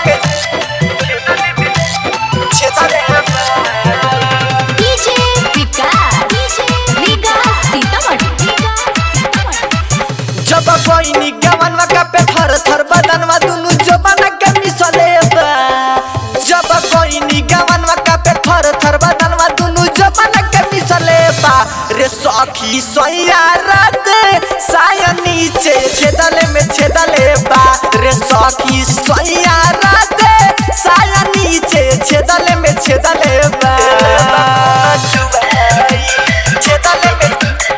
के छेदले बा डीजे विकास विकास सीतामढ़ी जब कोई गवनवा का पे थर थर बदनवा दुनु जबन के मिसले बा जब कोई गवनवा का पे थर थर बदनवा दुनु जबन के मिसले बा रे सखी सैया रात साया नीचे छेदले में छेदले बा रे सखी सैया रात साया नीचे छेदले में छेदले बा छेदले में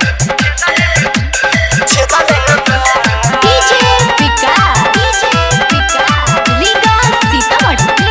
छेदले बा डीजे विकास विकास सीतामढ़ी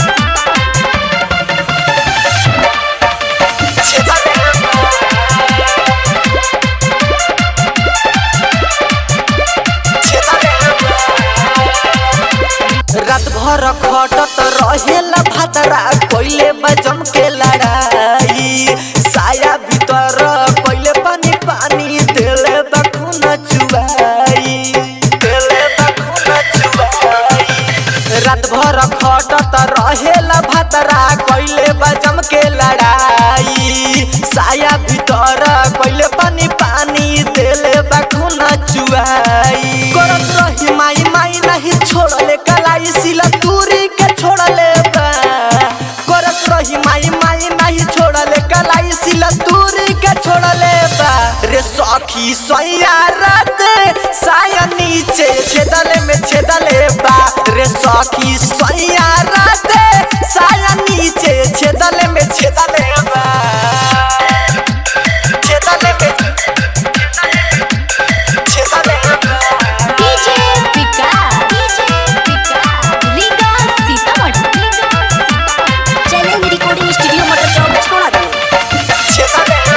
रात भर खटत रहेला भातरा कोइले बजम के लड़ाई साया भीतर कोइले पानी पानी देले बखुन चुबाई देले बखुन चुबाई रात भर खटत रहेला भातरा कोइले बजम के लड़ाई साया भीतर कोइले पानी पानी देले बखुन चुबाई करत रही माई माई नहीं छोड़ले कलाई सिला दूरी के छोड़ले बा करत रही माई माई नहीं छोड़ले कलाई सिला दूरी के छोड़ले बा रे सखी सैया रात साया नीचे छेदले में छेदले बा रे सखी सैया रात साया नीचे छेदले में छेदले बा छेदले में छेदले बा DJ Vikas Vikas Sitamarhi challenge recording studio motor चौक छोड़ा दो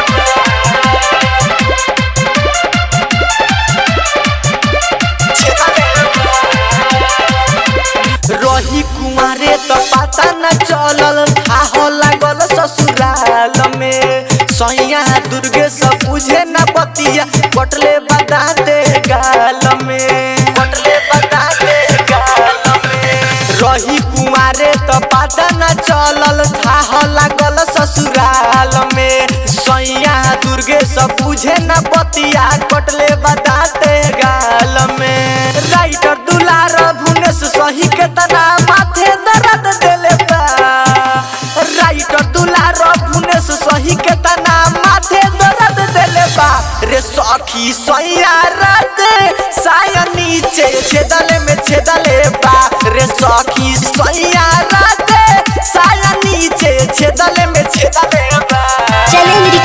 रही कुमारे तो पता न चलल था लागल ससुराल में सैया दुर्गे सब बुझे न पतिया कटले बताते गाल में कटले बताते गाल में रही कुमारे तो पता न चलल था लागल ससुराल में सैया दुर्गे सब बुझे न पतिया कटले बताते गाल में राइटर दुलार भुनेश सही के तना माथे दर्द देले बा राइटर दुलार भुनेश सही के तना माथे दर्द देले बा रे सखी सैया रात साया नीचे छेदले में छेदले बा रे सखी